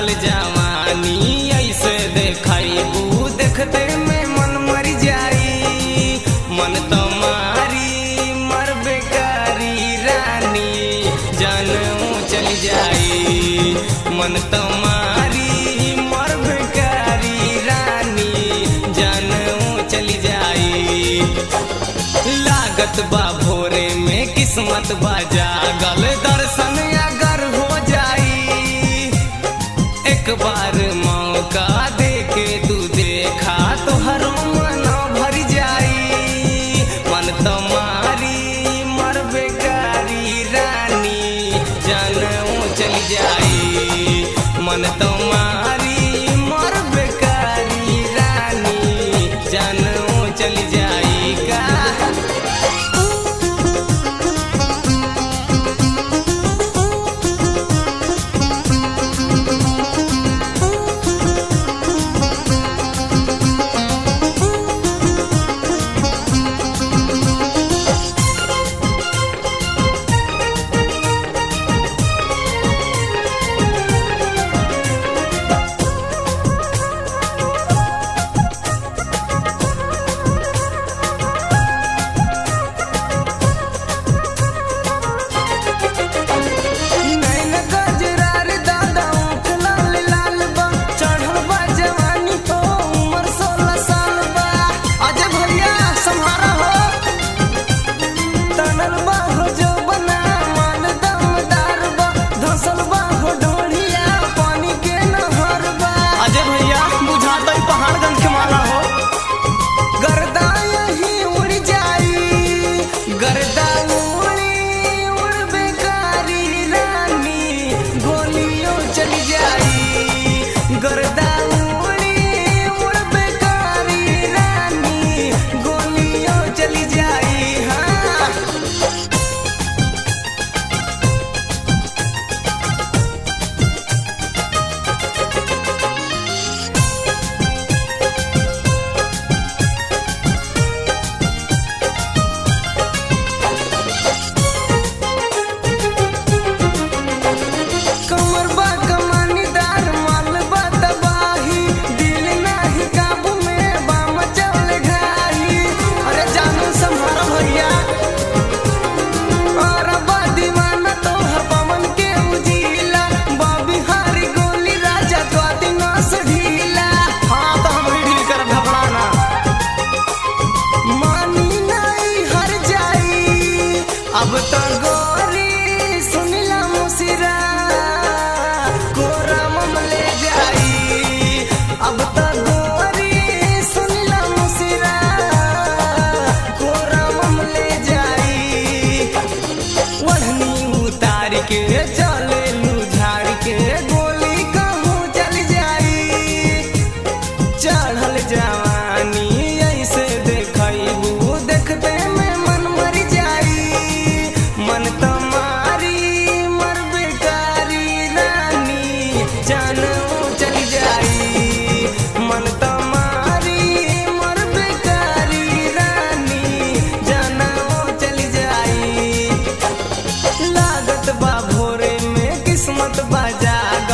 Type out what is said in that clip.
चढ़ल जवानी ऐसे देखबू देखते में मन मर जाई मन तुम्हारी मर बेकारी रानी जानू चल जाई मन तुम्हारी मर बेकारी रानी जानू चल जाई लागत बा भोरे में किस्मत बा जागल दर्शन अगर हो जाई एक बार मौका दे के तू देखा तो हर मन भर जाई मन तुम्हारी मर बेकारी रानी जानू चल जाई मन तुम्हारी मर बेकारी रानी जानू चल जाई का नैन गजरार दादा ऊँट लाल लाल बा चढ़ल बा जवानी तो उम्र सोलह साल बा अजय भैया सम्हारा हो तनल बा हो जो बना मान दमदार बा धसल बा हो ढोढ़िया पानी के नहर बा अजय भैया बुझाता ही पहाड़गंज के माला हो गर्दा यही उड़ जाई गर्दा उड़ी उड़ बेकारी रानी गोलियों चल जाई गर्दा उड़ी उड़ बेकारी रानी गोलियों चल जाई हाँ कमर बा कमानीदार माल बा तबाही दिल नाही काबू में बा मचल घाई अरे जानू संभारो भैया और बा दीवाना तो हर पवन के उजीला बा बिहारी गोली राजा तो दिना से ढीला हाँ तो हम भी ढील कर घबराना मानी नहीं हर जाई अब तो गोरी सुनिला मुसिरा कोरा मम ले जाई अब तो गोरी सुनिला मुसिरा कोरा मम ले जाई ओढ़नी उतार के चले लू झाड़ के गोली कहूँ चल जाई चढ़ल जवानी ऐसे देखबू देखते में मन मर जाई मन तुम्हारी मर बेकारी रानी जानू चल जाई मन तुम्हारी मर बेकारी रानी जानू चल जाई लागत बा भोरे में किस्मत बा जाग